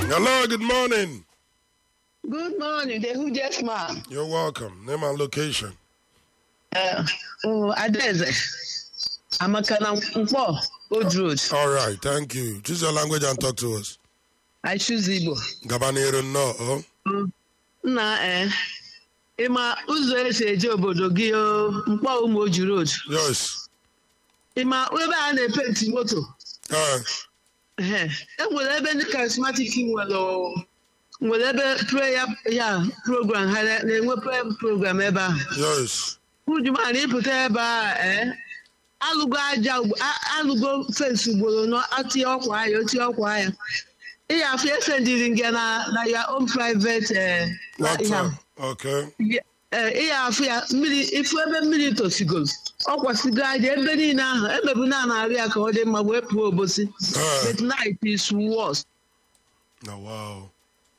Hello, good morning. Good morning, the hugest man. You're welcome. Name and location. Uh, oh, Adeze. Amaka na Nkwo, Old Road. All right, thank you. Choose your language and talk to us. I choose Igbo. Gabanero no. Oh. Nna eh, ịma ụzọ esi eje obodo gị o Nkwo Umoji Road. Yes. Ịma ebe a na-epenti moto. Uh, Ehe, E nwere ebe ndị charismatic nwere o. nwere ebe prayer ya program ha na- na-enwe prayer program ebe ahụ. yes. Ujumana ịpụta ebe a ee alụgo aja ugbo- a- alụgo fensi ugboro nọ atinye ọkwa ya otinye ọkwa ya ị ya afọ efe ndiri gị na na ya own private eh, What? ihe Uh, a. okay. Ye- eh, ị ya afọ ya mmiri ifu ebe mmiri tosigoro ọ kwasịgo aja ebe niile ahụ emebu na narị ya ka ọ dị mma wee pụọ obosi Uh, but night is worse oh, wow.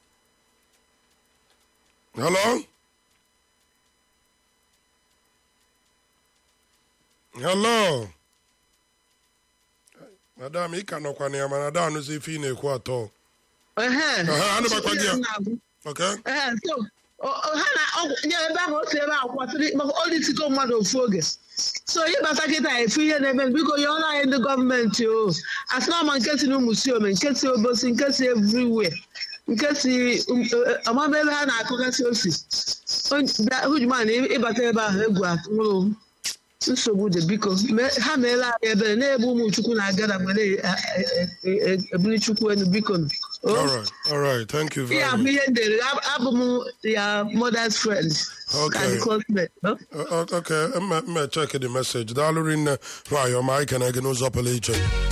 Hello? Hello? Madam, ị ka nọkwa na ya mana ada anụzi ife ị na-ekwu atọ. Ehe. Aha, anụbakwa gị ya. Na-agụ. Okay? Ee, so, ọ- ọ- ha na ọgwụ nye ebe ahụ otu ebe ahụ kwasịrị maka olitigo mmadụ ofu oge so ịbata kịta efu ihe na-eme biko ya ọrụ anyị ndị gọọmenti o asị na ọma nke si n'ụmụ si ome nke si obosi nke si everywhere nke si um, eh, ọmama ebe ha na-akụgasị osi hujuman ịbata ebe ahụ egwu atụrụ nsogbu dị biko mee- ha meela anyị ebere na-ebu ụmụ chukwu na-agada mgbe na-ebuli chukwu elu biko nụ. O? All right. All right. Thank you very Yeah, much. me and the abụ m ya mother's friend. Okay. And closement. No? Uh, uh, okay, mma mma check the message. Daalụ rinne nwayọ ọma anyị kene gị n'ụzọ pụrụ iche.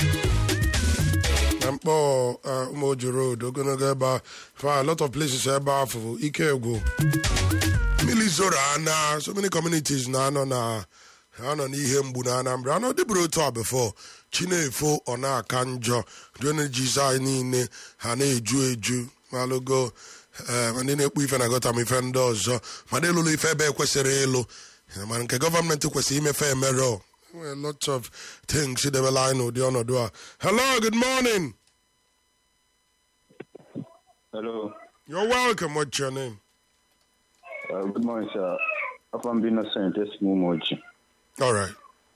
Na mkpọ uh, Umoji Road, ogologo ebe a, for a lot of places ebe afọ ike egwu. Mmiri zoro ana, so many communities na-anọ na ha nọ n'ihe mgbu na Anambra. Anọ dịbụrụ otu a before. Chinefo ọ na-aka njọ. Drainages anyị niile ha na-eju eju. Malụgo eh, ma ndị na-ekpu ife na gọta ma ife ndị ọzọ ma ndị lụrụ ife ebe ekwesịrị ịlụ Eh, mana nke gọọmenti kwesịrị imefe emere a lot of things debela anyị n'ụdị ọnọdụ a hello good morning Hello. you're welcome what's your name Uh, good morning, sir. Afam bin Innocent, Esmumoji. all right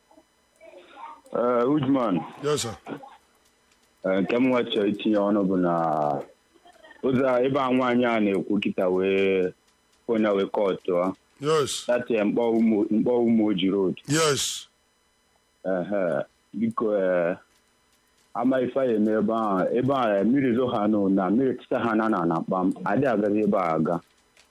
Uh, Ujman, yes sir uh, nke m nwachọ itinye ọnụ bụ na ụzọ a ebe a nwaanyị a na-ekwu kịta wee onye wee kọtụ a yes dati mkpọ ụmụ mkpọ Umoji road yes ehe biko eh, ama ife ya eme ebe ahụ ebe a eh, mmiri zo ha nụ na mmiri tịta ha na na na kpam adị agaghị ebe a aga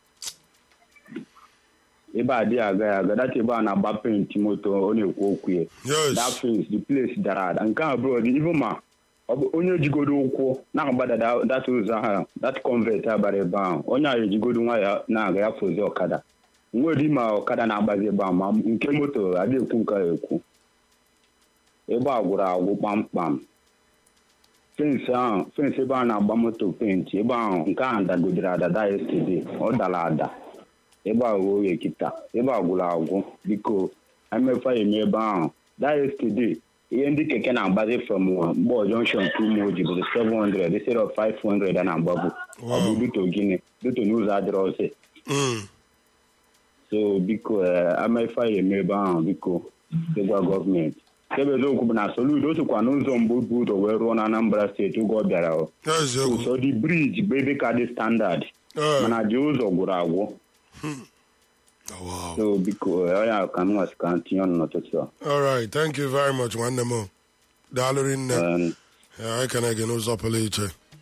ebe a adịghị aga ya aga dati ebe a na-agba penti moto ọ na-ekwu okwu ya that yes place the place dara ada nke a bụrụ dị even ma ọ bụ onye jigodo ụkwụ na-agbada da- that ụzọ ahụ that convert abara ebe ahụ onye ahụ ejigodo nwa ya na-aga ya fozi ọkada nwere ma ọkada na-agbazi ebe ahụ ma nke moto adịghị ekwu nke a ekwu ebe a gwụrụ agwụ kpamkpam fensị ahụ fensị ebe a na-agba moto penti ebe ahụ nke ahụ dagodere adada yesterday ọ dara ada ebe a ghe oghe kịta ebe a gwụrụ agwụ biko emefa ya eme ebe ahụ that yesterday ihe ndị keke na-agbazi from mgbọ junction to umoji bụ 700 instead of 500 a na-agbabu ọ bụ Wow. duto gịnị duto n'ụzọ adịrọ ọsị mm. so biko amefa ya eme ebe ahụ biko ịgwa gọọmenti ebe eziokwu bụ na soludo o sokwa n'ụzọ mbụ bụ ụzọ wee rụọ na anambra steeti oge ọ bịara o. eziokwu so the bridge bụ ebe ka dị standard Eh, mana ji ụzọ gwụrụ agwụ oh, wow. so biko ọ ya ka m nwasị ka m tinye ọnụ n'ụtụtụ a all right thank you very much nwanne m daalụ rinne Um, Eh, anyị kene gị n'ụzọ pụrụ iche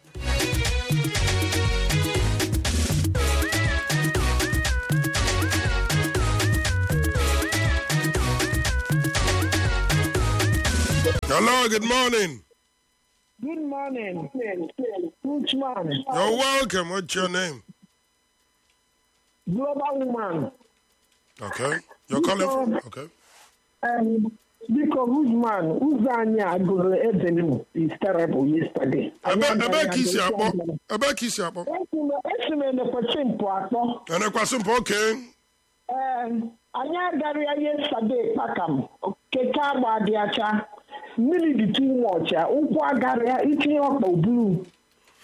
hello good morning Good morning. Good man. you're welcome what's your name Global woman. okay you're calling from okay Um, biko good man. Ụzọ anyị a gụrụ Edenim is terrible yesterday. ebe ebe ka isi akpọ ebe ka isi akpọ Esi m elekwachi mpụ atọ. enekwasị mpụ oke Ee, anyị agaghị yesterday kpakam. Keke agba dị acha. Mmiri dị too much. Ụkwụ agarịa itinye ọkpa buru.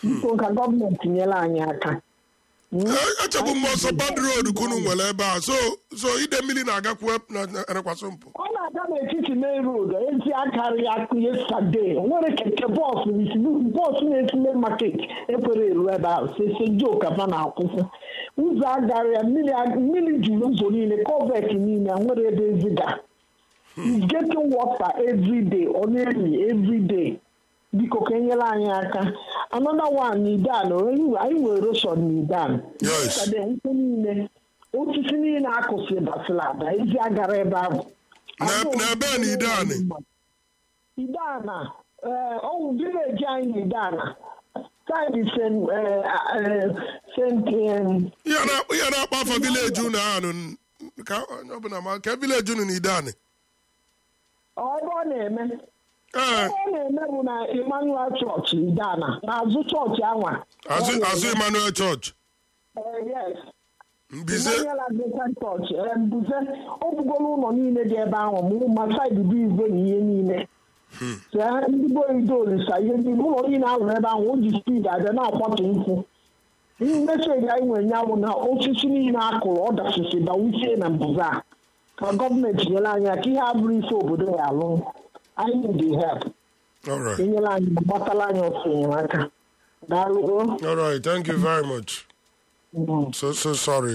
biko ka gọọmenti nyere anyị aka Eh, echebu m ọsọ bad road kunu nwere ebe a so so ide mmiri na-agakwu erekwasị mpụ ọ na-aga n'etiti main road ezi akarị akụ yestade nwere keke bọọsụ bọọsụ na-esi main market ekwere eru ebe ahụ sese joka fa na-akwụsị ụzọ agara ya mmiri mmiri juru ụzọ niile kọvet niile nwere ebe eziga is getting water every day ọ na-eri every day biko ka enyere anyị aka another one n'idan anyị nwere erosion n'idan Yes. Yesterday, nkwụ niile osisi niile akụsị basịla ada ezi agara ebe ahụ Na- n'ebe a n'Idan? idana ee ọwụ vileji anyị n'idana saịdị sent sent em, ihe na- ihe na-akpa afọ vileji unu ahụ nụ, ka onye ọbụla ma ka vileji unu na idani ebe ọ na-eme ee ebe ọ na-eme bụ na emmanuel chọọchị idana n'azụ chọọchị anwa azụ Ọ na-eme. azụ emmanuel church Eh, yes mbize Emmanuel Anglican Church eh, mbuze o bugoro ụlọ niile dị ebe ahụ ma ma saịdị bụ igwe na ihe niile Tee ndị be oyido olisa ihe ndị ụlọ niile ahụ ebe ahụ o ji spid abịa na-akwatu nkwụ meseji anyị nwere nyanwụ na osisi niile a kụrụ ọ dasịsị bawuchie na mbuze a ka gọọmenti nyere anyị aka ihe abụrụ ife obodo ya alụ anyị need help alright enyere anyị ma gbatala anyị ọsọ enyemaka daalụ alright thank you very much Mm. so so sorry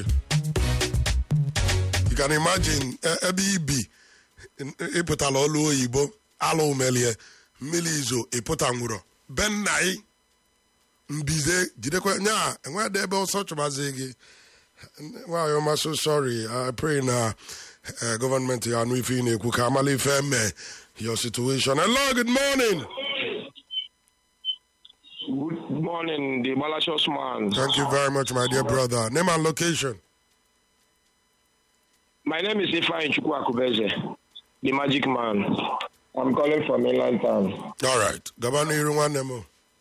you can imagine e- ebe ibi ịpụtala ọlụ oyibo alụ melie mmiri izo ịpụta nwụrọ be nna ị mbize jidekwa nya enwedị ebe ọsọ chụmazi gị nwaanyị ọma so sorry i pray na eh, gọọmenti ya anụ ife ị na-ekwu ka amala ife eme your situation hello good morning Good morning, the Malachos man. thank you very much my dear brother name and location My name is Ifeanyi Chukwu Akubeze, the magic man. I'm calling from Inland Town. all right gaba n'iru nwanne m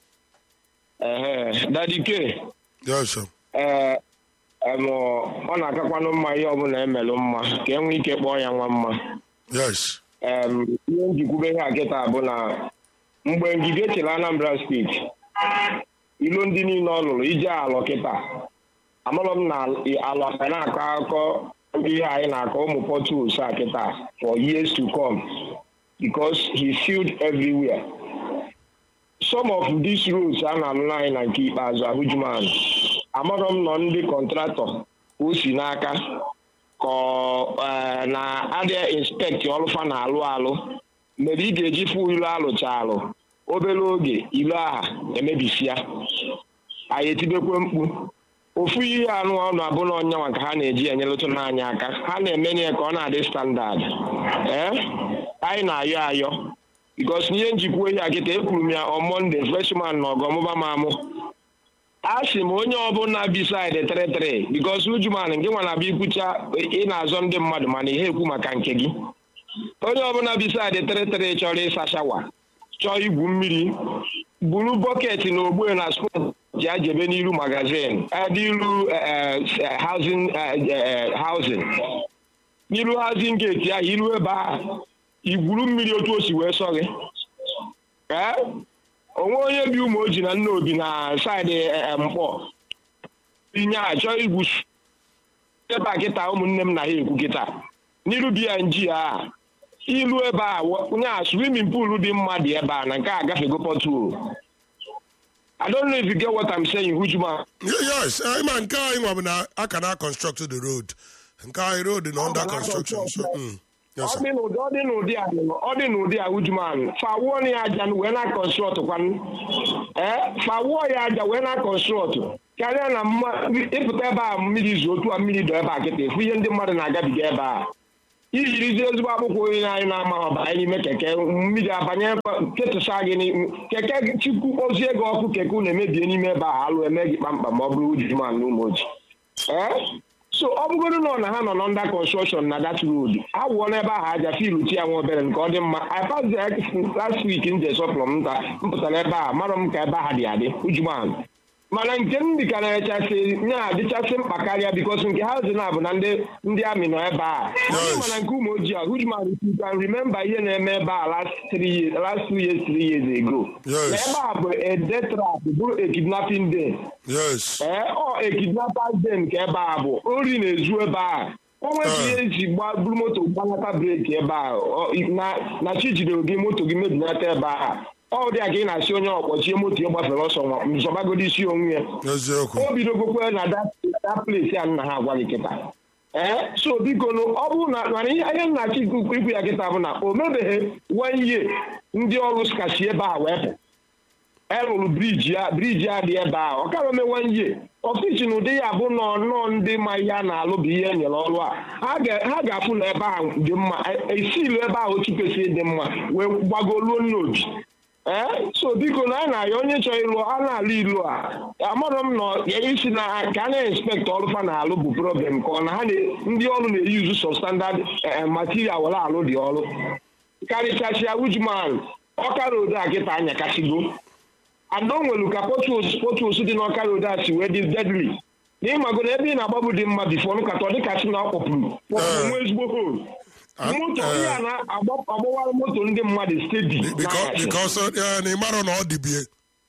Uh, Daddy K, yes sir. uh, um, ọ na-akakwanụ mma ihe ọbụla emelụ mma ka e nwee ike kpọọ ya nwa mma. yes Um, ihe njikwube ihe a kịta bụ na mgbe ngige echela Anambra steeti ilu ndị niile ọ lụrụ ije alọ kịta amarọ m na alọ ka na-akọ akụkọ ihe anyị na-akọ ụmụ pọtuls a kịta for years to come because he filled everywhere some of these roads a na-alụ anyị na nke ikpeazụ ahụjuman amarọ m nọ ndị kọntraktọ ka o si n'aka ka ọ, eh, na adịa inspekti ọlụfa na-alụ alụ mere ị ga-eji fụ ilu alụcha alụ obere oge ilu aha emebisia anyị etibekwe mkpu ofu ihe anụ ọnụ abụla ọnyanwa ka ha na-eji enyelụtụ n'anya aka ha na-emenye ya ka ọ na-adị standard ee anyị na-ayọ ayọ bikos n'ihe njikwa ehi akịta ekwuru m ya on Monday freshman na ọgọmụba m amụ a sị m onye ọbụla bisaid tịrịtịrị bikos ujuman gị nwa na-abịa ikwucha ị na-azọ ndị mmadụ mana ihe ekwu maka nke gị onye ọbụla bisaid tịrịtịrị chọrọ ịsa shawa chọọ igwu mmiri buru bọket na ogbe na spon ji ajebe n'iru magazin n'iru hauzin hauzin n'iru hauzin geti ahụ iru ebe ahụ igwuru mmiri otu o si wee sọ gị ee onwe onye bi ụmụ oji na nna obi na saịdị eh, mkpọ inye a chọọ igwu s- ebe a kịta ụmụnne m na ha ekwu kịta n'iru bng a ilu ebe a nya swimming pool dị mma dị ebe a na nke a gafego pọtuo I don't know if you get what I'm saying, Hujuma. Ye- yes eh, ịma nke anyị nwa bụ na aka na construct the road nke anyị road na under construction so mm, yes ọ sir. dị n'ụdị ọ dị n'ụdị a ọ dị n'ụdị a Hujuma fawuo ya aja wee na construct kwanụ ee fawuo ya aja wee na construct karịa na mma ịpụta ebe a mmiri zuo otu a mmiri dọ ebe a kịta efu ihe ndị mmadụ na-agabiga ebe a ijirizi ezigbo akpụkpọ onye anyị na-ama ọbara n'ime keke mmiri abanye ketụsa gị n'ihu keke chukwu ozie gị ọkụ keke unu emebie n'ime ebe a alụ eme gị kpamkpam ma ọ bụrụ ujuman na ụmụ oji ee so ọ bụgoro nọ na ha nọ n'ọnda construction na that road awụọ n'ebe ahụ aja filu ti ya nwa obere nke ọ dị mma i pass the last week nje sọplọ m nta m pụtara ebe a marọ m ka ebe ahụ dị adị ujuman mana nke m dịka na-echasị na-adịchasị mkpa karịa bikos nke ha zi na bụ na ndị ndị amị nọ ebe a Yes. mana nke ụmụ ojii a hujman if you can remember ihe na-eme ebe a last three years last two years three years ago Yes. na ebe a bụ a death trap bụrụ a kidnapping day yes ee ọ ekidnappers day nke ebe a bụ ori na-ezu ebe a o nwebụ ihe eji gba buru moto gbanata breki ebe a ọ- na na chi jidere gị moto gị mebinata ebe a ọ dị a ka ị na-asị onye ọkpọchie moto ya gbafere ọsọ nwa nzọbagodo isi onwe ya eziokwu o bidogokwe na dat plesi a nna ha agwa gị kịta ee so biko nụ, ọ bụrụ na mana ihe ihe nna chi ikwu ya kịta bụ na o mebeghị one year ndị ọrụ skasi ebe a wee pụ erụrụ briji a briji a dị ebe a ọ kara ome one year ọfisi na ụdị ya bụ nọ nnọọ ndị ma ihe a na-alụ bụ ihe e nyere ọrụ a ha ga- ha ga-afụ na ebe a dị mma esilu ebe ahụ otu kwesịrị ịdị mma wee gbagoluo n'obi ee so biko na anyị na-ayọ onye chọrọ ịlụ a na-alụ ilu a amarọ m na ya isi na ka a na-inspektọ ọrụ fa na-alụ bụ problem ka ọ na ha na- ndị ọrụ na-eyuzu substandard material were alụ dị ọrụ karịchasịa wujman ọka road a kịta anya kasịgo ada o nwere ka potus potus dị n'ọka road a si wee dị deadly na ịmago na ebe ị na-agbabụ dị mma bifo nkata ọ dịka sị na ọ kpọpụrụ kpọpụrụ nwa ezigbo hol Ah, moto eh. ihe a na-agbawara moto ndị mmadụ steady because because uh, na ịmarọ na ọ dịbie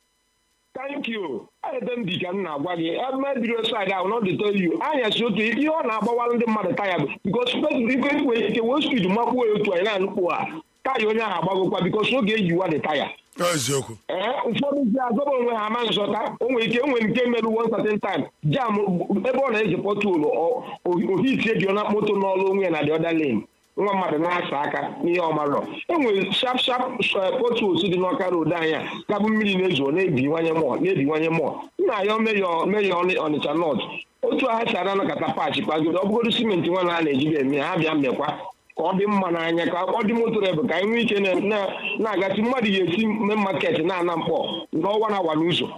thank you ebe m dị ka m na-agwa gị ebe biro side ahụ not to tell you anya si otu ihe ọ na-agbawara ndị mmadụ taya bụ bikos ikwe ikwe ike wee speed makwuo ya otu anyị na-anụkwu a taya onye ahụ agbagokwa bikos oge ejiwa dị taya eziokwu ee ụfọdụ ji azọba onwe ha ama nzọta o nwere ike enwere nke merụ one certain time jam ebe ọ na-eji pọtụlụ ohitie dị na moto n'ọrụ onwe ya na the other lane nwa mmadụ na-asa aka n'ihe ọmarọ enwere sharp sharp potuls dị n'ọka road anya gabụ mmiri na-ezo na-ebiwanye mọ na-ebiwanye mọ nna ya meyọ meyọ ọnịcha nọt otu agha si ana nakọta pach kpagodo ọ bụgodo simenti nwa na a na-ejibe eme ha bịa mmekwa ka ọ dị mma n'anya ka ọ dị moto ebe ka anyị nwee ike na- na- na-agasị mmadụ ya esi mme maket na-ana mkpọ n'ọnwa na awa n'ụzọ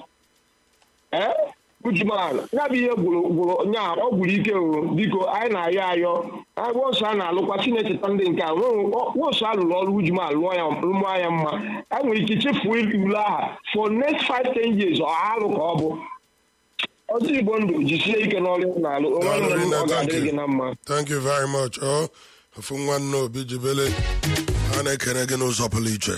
ee ujuman ya bụ ihe gwụrụ gwụrụ nya ọ gwụrụ ike o biko anyị na-ayọ ayọ wọsụ a na-alụkwa chinecheta ndị nke a wọsụ a lụrụ ọrụ ujuman lụọ ya rụmụọ ya mma anyị nwere ike chefuo ule aha for next five ten years ọ alụ ka ọ bụ ọzọ igbo ndụ jisie ike n'ọrụ ị na-alụ onwe Daalụ nne m Rinne, ọ thank ga-adịrị you. gị na mma thank you very much ọ ofu nwanne obi jibele a na-ekene gị n'ụzọ pụrụ iche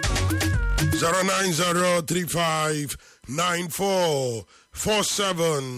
090359447